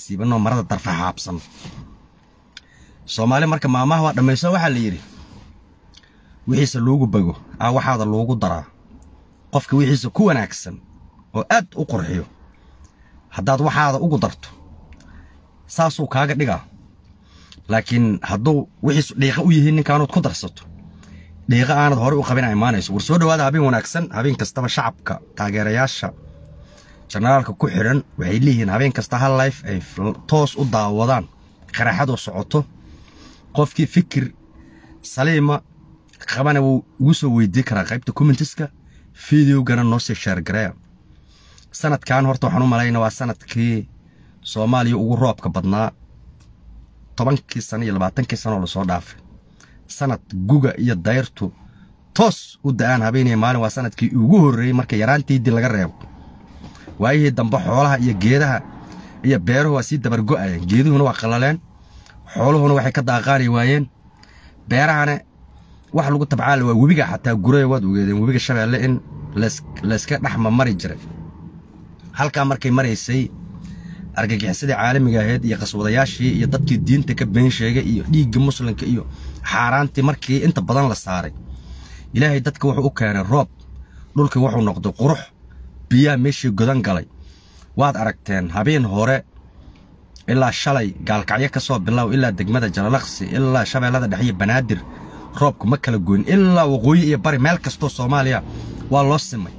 siibanoo marada darfa xaabsan soomaali marka maamaha waa dhammayso waxaa la yidhi wixiisa loogu bago aa waxaada loogu daraa qofka wixiisa ku wanaagsan oo aad u qurxiyo haddaad waxaada ugu darto saasuu kaaga dhigaa laakiin hadduu wixiisu dhiiqa u yihiin ninkaanood ku darsato dhiiqa aanad horey u qabin a imaanayso war soo dhowaada habeen wanaagsan habeen kastaba shacabka taageerayaasha janaraalka ku xidhan waxay leeyihiin habeen kasta hal life ay toos u daawadaan qaraxadoo socoto qofkii fikir saliima qabana wuu ugu soo weydii karaa qaybta commentiska fideogana noo sii sheergareya sanadkan horta waxaan u malayna waa sanadkii soomaaliya ugu roobka badnaa tobankii sano iyo labaatankii sanoo lasoo dhaafay sanad guga iyo dayrtu toos u da'aan habeenaya maalin waa sanadkii ugu horreeyey marka yaraantiidii laga reebo waayihii dambe xoolaha iyo geedaha iyo beeruhu waa sii dabargo'ayeen geeduhuna waa qallaleen xooluhuna waxay ka daaqaani waayeen beerahana wax lagu tabcaala waa webiga xataa guraya waad ogeedeen webiga shabeelle in layska dhexma mari jiray halkaa markay maraysay argagixisadii caalamiga ahayd iyo qaswadayaashii iyo dadkii diinta ka been sheegay iyo dhiigga muslimka iyo xaaraantii markii inta badan la saaray ilaahay dadka wuxuu u keenay roob dhulkii wuxuu noqday qurux biyaa meeshii godan galay waad aragteen habeen hore ilaa shalay gaalkacyo ka soo bilow ilaa degmada jalalaqsi ilaa shabeellada dhexe iyo banaadir roobku ma kala goyn ilaa waqooyi iyo bari meel kastoo soomaaliya waa loo simay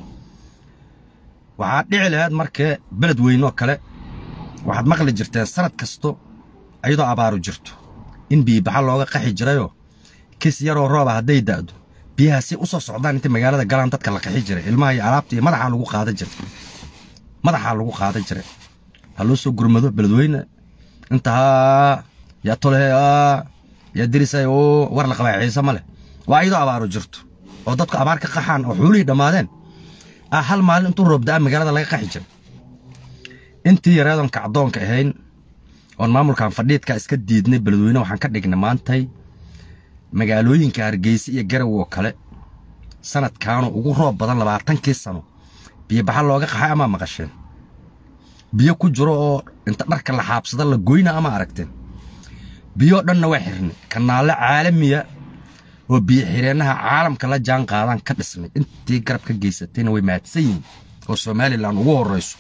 waxaad dhici lahayd markee beled weynoo kale waxaad maqli jirteen sanad kasto ayadoo abaaru jirto in biyibaxa looga qaxi jirayoo kis yaroo rooba hadday da'do biyaha si u soo socdaan inta magaalada galaan dadka la qaxi jiray ilmaha iyo alaabta iyo madaxaa lagu qaadan jiray madaxaa lagu qaadan jiray ha loo soo gurmado beledweyne intahaa yaa tolehe yaa dirisay oo war la qabaa ciise ma leh waa ayadoo abaaru jirto oo dadku abaar ka qaxaan oo xuulihii dhammaadeen ah hal maalin intuu roob da'a magaalada laga qaxi jiray intii yareedoon kacdoonka ahayn oon maamulkan fadhiidka iska diidnay beledweyne waxaan ka dhignay maantay magaalooyinka hargeysa iyo garow oo kale sanadkaanu ugu roob badan labaatankii sano biyobaxa looga qaxay amaa maqasheen biyo ku jiro oo inta dharka la xaabsada la goyna ama aragteen biyoo dhanna waa xirnay kanaallo caalamiya oo biyo xireennaha caalamka la jaan qaadaan ka dhisnay intii garab ka geysatayna way mahadsan yihiin oo somalilan ugu horrayso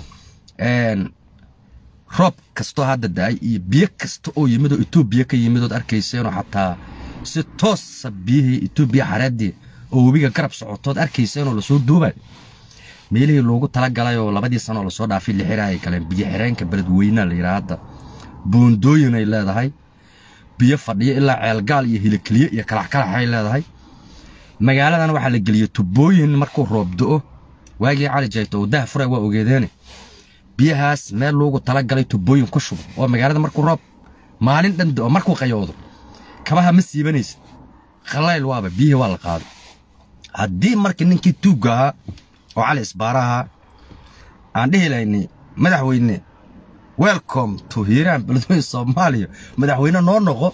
roob kastoo hadda da'ay iyo biyo kasta oo yimid oo etoobiya ka yimid ood arkayseenoo xataa si toosa biyihii etoobiya xareeddii oo webiga garab socotood arkayseenoo lasoo duubay meelihii loogu tala galay oo labadii sanoo lasoo dhaafay lixira ay galeen biyo xireenka beledweynea la yidhaha hadda buundooyin ay leedahay biyo fadhiyo ilaa ceelgaal iyo hilikeliye iyo kalaxkalaxay leedahay magaaladan waxaa la geliyey tubooyin markuu roob do'o waagii cali jayto oo dah fura waa ogeedeene biyahaas meel loogu tala galay tubooyin ku shubo oo magaalada markuu roob maalin dhan do'o markuu qayoodo kabaha ma siibanaysid khallayl waaba biyihii waa la qaaday haddii marka ninkii tuugga ahaa oo cali isbaara ahaa aan dhihi lahaynay madaxweyne welcome to hiiraan beledweyne soomaaliya madaxweyne noo noqo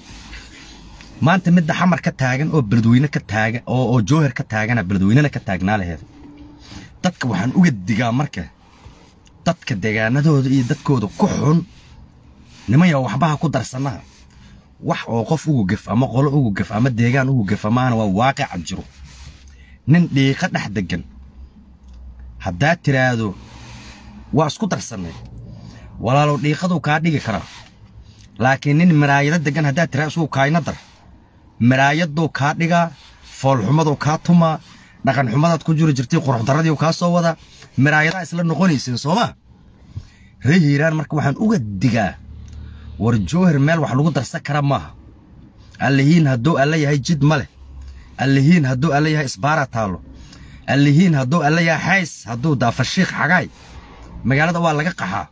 maanta midda xamar ka taagan oo beledweyne ka taagan oo oo joohar ka taagana beledweynena ka taagnaa laheed dadka waxaan uga digaa marka dadka deegaanadooda iyo dadkooda ku xun nimaya waxbaha ku darsanaha wax oo qof ugu gef ama qolo ugu gef ama deegaan ugu gefa maahana waa waaqica jiro nin dhiiqa dhex degan haddaad tiraahdo waa isku darsannay walaalow dhiiqaduu kaa dhigi karaa laakiin nin maraayado degan haddaad tiraado isugu kaayna dar maraayaduu kaa dhigaa foolxumaduu kaa tumaa dhaqanxumadaad ku jiri jirtay quruxdarradiiu kaa soo wadaa maraayadaa isla noqonayseen soomaa ree hiiraan marka waxaan uga digaa war joohar meel wax lagu darsan kara maaha allihiin hadduu alla yahay jid ma leh allihiin hadduu alla yahay isbaara taallo allihiin hadduu alla yahay xays hadduu daafashiikh xagaay magaalada waa laga qaxaa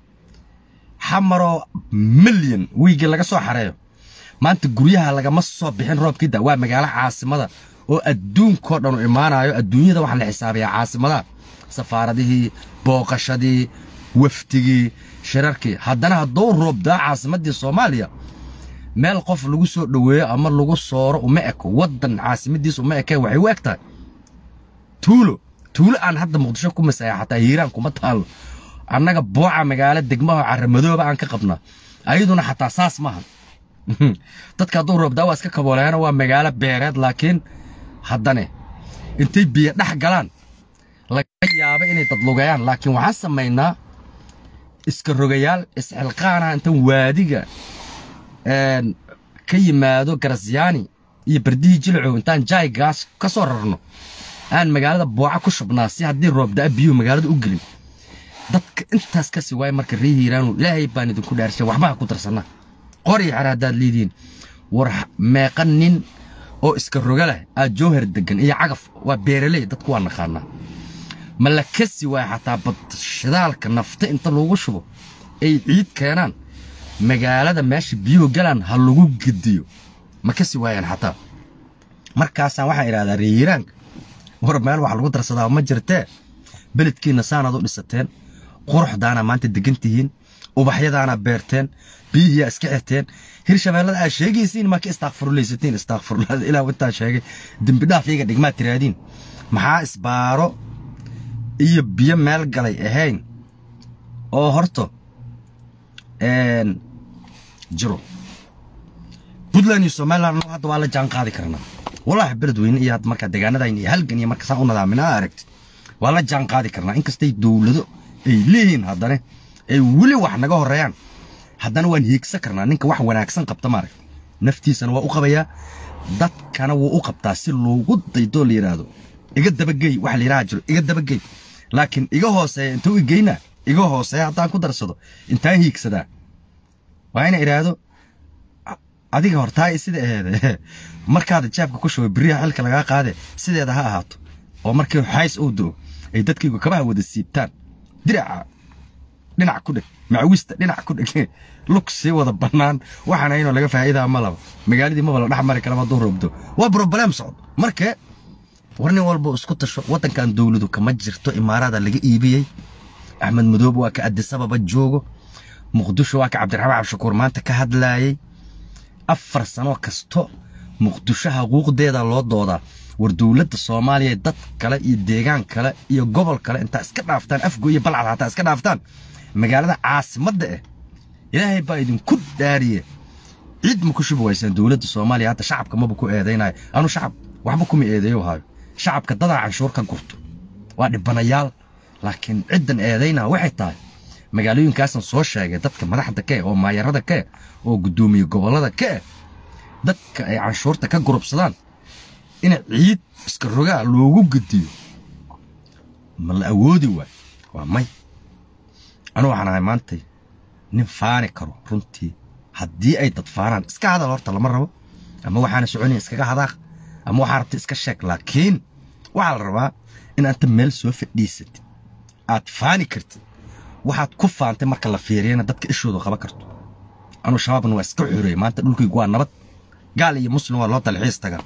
xamaroo milyan wiigii laga soo xareeyo maanta guryaha lagama soo bixin roobkii da waa magaalo caasimada oo adduunkoo dhan u imaanayo adduunyada waxaa la xisaabiyaa caasimadaha safaaradihii booqashadii wafdigii shirarkii haddana hadduu roobdaa caasimaddii soomaaliya meel qof lagu soo dhoweeyo ama lagu sooro uma eko waddan caasimadiis uma ekee waxay u eg tahay tuulo tuulo aan hadda muqdisho ku masaya xataa hiiraan kuma taallo annaga booca magaalo degmaha caramadooba aan ka qabnaa ayaduna xataa saas maaha dadka hadduu roobdaa waa iska kabooleena waa magaalo beereed laakiin haddane intay biyo dhex galaan laga yaaba inay dadlugayaan laakiin waxaan samaynaa iska rogayaal isxilqaana intan waadiga ka yimaado garasyaani iyo bardihii jilcow intaan jaaygaas ka soo rarno aan magaalada booca ku shubnaa si haddii roobdaa biyuhu magaalada u gelin dadka intaas ka sii waaya marka ree hiiraanu ilaahay baan idinku dhaarshay waxbaha ku darsannaa qori xer haddaad leedihiin war meeqa nin oo iska roga leh aad jowhar degan iyo cagaf waa beeraley dadku waa naqaanaa ma la kasi waaya xataa badshidaalka nafta inta lagu shubo ay ciid keenaan magaalada meesha biyuhu galaan ha lagu gediyo ma kasi waayaan xataa markaasaan waxaan idhahdaa reeyiraanka war meel wax lagu darsadaa ma jirtee beledkiinna saanaad u dhisateen quruxdaana maanta degan tihiin ubaxyadaana beerteen biyihiyaa iska xirteen hirshabeellada aad sheegaysiin maa ka istaakfurlaysatiin istaakfurlada ilaa intaan sheegay dembidhaaf iyaga dhigmaad tiraadiin maxaa isbaaro iyo biyo meel galay ahayn oo horto jiro puntland iyo somaliland hadda waa la jaan qaadi karnaa wallaahi beledweyne iyo hadda markaa deegaanadayna iyo halgan iyo marka saan u nadaamina aa aragtid waa la jaan qaadi karnaa inkastay dowlado ay leeyihiin haddana ay weli wax naga horreeyaan haddana waan hiigsan karnaa ninka wax wanaagsan qabta maarag naftiisana waa u qabayaa dadkana wuu u qabtaa si loogu daydoo la yidhaahdo iga dabagey waxa la yidhaha jiro iga dabagey laakiin iga hooseeya intuu igeynaa iga hooseeya haddaan ku darsado intaan hiigsadaa waa ina idhaahdo adiga hortaa sida aheede markaada jaabka ku shubay beriyaha xilka lagaa qaade sideeda ha ahaato oo markii xays uu do ay dadkaygu kabaha wada siibtaan diraca dhinac ku dheg macwista dhinac ku dheg lug sii wada bannaan waxaana inoo laga faa'iidaa ma laba magaaladii maba la dhex mari kara hadduu roobdo waa broblem socdo markee war nin walba isku tasho waddankan dowladu kama jirto imaaraada laga iibiyey axmed madoobe waa ka adisababa joogo muqdisho waa ka cabdiraxmaan cabdishakuur maanta ka hadlaayey afar sano kasto muqdisho xuquuqdeeda loo doodaa war dowladda soomaaliya dad kale iyo deegaan kale iyo gobol kale intaa iska dhaaftaan afgo iyo balcad hataa iska dhaaftaan magaalada caasimadda eh ilaahay baa idinku dhaariye ciid ma ku shubi waysaan dowladda soomaaliya hadda shacabka maba ku eedaynayo anu shacab waxba kuma eedeeyo hayo shacabka dadaa canshuur ka gurto waa dhibanayaal laakiin ciddan eedaynaa waxay tahay magaalooyinkaasan soo sheegay dadka madaxda ka eh oo maayarada ka eh oo guddoomiye gobollada ka eh dadka ay canshuurta ka gurubsadaan in ciid iska rogaa loogu gediyo ma la awoodi waay waa may anu waxaan ahay maantay nin faani karo runtii haddii ay dad faanaan iska hadal horta lama rabo ama waxaana soconaya iskaga hadaaq ama waxaa rabta iska sheeg laakiin waxaa la rabaa in anta meel soo fadhiisatid aad faani kartid waxaad ku faantay marka la fiiriyana dadka ishooda qaba karto anuu shabaabna waa iska xoreeyey maanta dhulkaygu waa nabad gaal iyo muslim waa loo dalxiis tagaa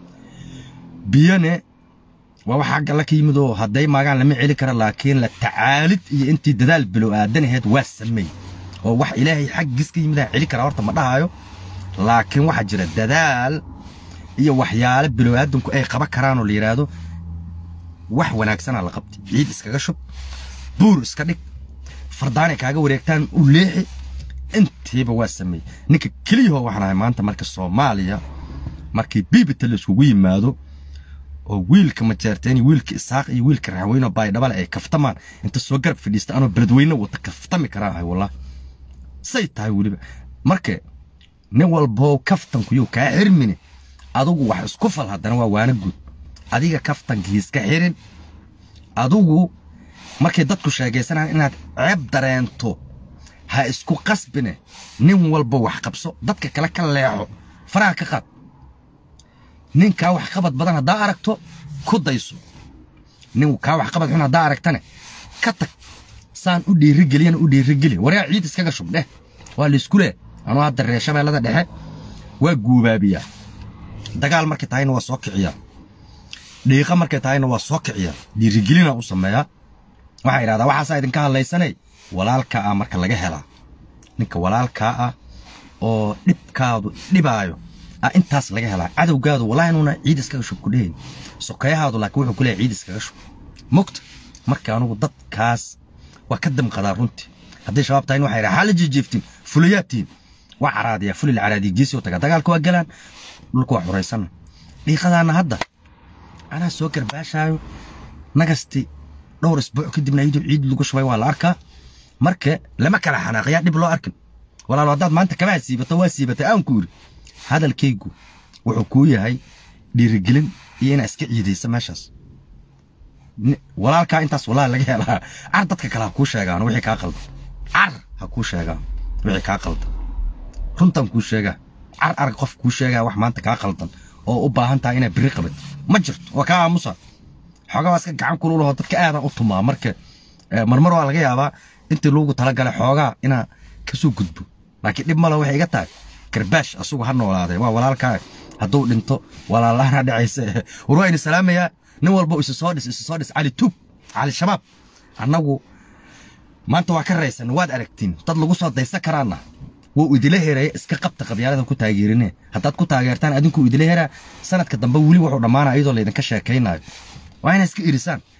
biyone waa wax xagga la ka yimid oo hadday maagaan lama celi kara laakiin la tacaalid iyo intii dadaal bilow aadanaheed waa sameey oo wax ilaahay xaggiis ka yimidaa celi kara horta ma dhahayo laakiin waxaa jira dadaal iyo waxyaale bilow aadanku ay qaba karaanoo la yidhaahdo wax wanaagsanaa la qabtay ciid iskaga shub buur iska dhig fardaanay kaaga wareegtaan u leexi intiiba waa sameeyey ninka keliyahoo waxaan ahay maanta marka soomaaliya markii biibita la iskugu yimaado oo wiilka majeerteen iyo wiilka isaaq iyo wiilka raxweyne oo baydhabale ay kaftamaan inta soo garab fadhiista anoo beledweyne wata kaftami karaa ahay wallah say tahay weliba marka nin walboo kaftankuyuu kaa xirmine adugu wax isku fal haddana waa waana guud adiga kaftankiiska xirin adugu markay dadku sheegaysanayaan inaad ceeb dareento ha isku qasbine nin walba wax qabso dadka kale ka leexo faraha ka qaad ninkaa wax qabad badan haddaa aragto ku dayso nin kaa wax qabad xun haddaa aragtane ka tag saan u dhiirigeliyana u dhiirigeli waryaa ciid iskaga shub dheh waa laysku leh anuu hadda reer shabeellada dhexe waa guubaabiyaa dagaal markay tahayna waa soo kiciyaa dhiiqa markay tahayna waa soo kiciyaa dhiirigelina u sameeyaa waxaa idhahdaa waxaasaa idinka hadlaysanay walaalkaa ah marka laga helaa ninka walaalkaa ah oo dhibkaadu dhibaayo ah intaas laga helaa cadowgaadu wallahi inuuna ciid iskaga shub ku dhehayn sokeeyahaadu laakiin wuxuu ku leeyahay ciid iskaga shub mogta marka anugu dadkaas waa ka damqadaa runtii hadday shabaab tahay waxay raxaa la jijiiftiin fulayaadtiin waa caraadiyaa fulil caraadiya geesi u taga dagaalka waa galaan dhulka waa xuraysana dhiiqadaana hadda anaa soo garbaashaayo nagasti dhowr isbuuc kadibna iyadoo ciid lagu shubay waa la arkaa marka lama kala xanaaqiyaa dhib loo arkin walaalo haddaad maanta kabaha siibato waa siibatay aan ku yidhi hadalkaygu wuxuu kuu yahay dhiirigelin iyo inaa iska ciidaysa meeshaas walaalkaa intaas walaal laga helaa car dadka kale ha kuu sheegaan wixii kaa qaldan car ha kuu sheegaan wixii kaa qaldan runtan kuu sheegaa car arag qof kuu sheegaa wax maanta kaa qaldan oo u baahan tahay inaa biri qabad ma jirto waa kaa aamusa xoogaa waa iska gacan kululaho dadka aadan u tumaa marka marmar waa laga yaabaa intii lagu talagalay xoogaa inaa kasoo gudbo laakiin dhib male waxay iga tahay garbaash asugu ha noolaaday waa walaalkaa hadduu dhinto walaalaana dhacaysa war waa ini salaamayaa nin walba isu soo dhis isu soo dhis cali tuub cali shabaab annagu maanta waa ka raysan waad aragtiin dad lagu soo daysan karaana wuu idila hereeya iska qabta qabyaaladan ku taageerine haddaad ku taageertaan adinku idila heraa sanadka dambe weli wuxuu dhammaanaya iyadoo laydinka sheekaynayo waa inaa iska irisaan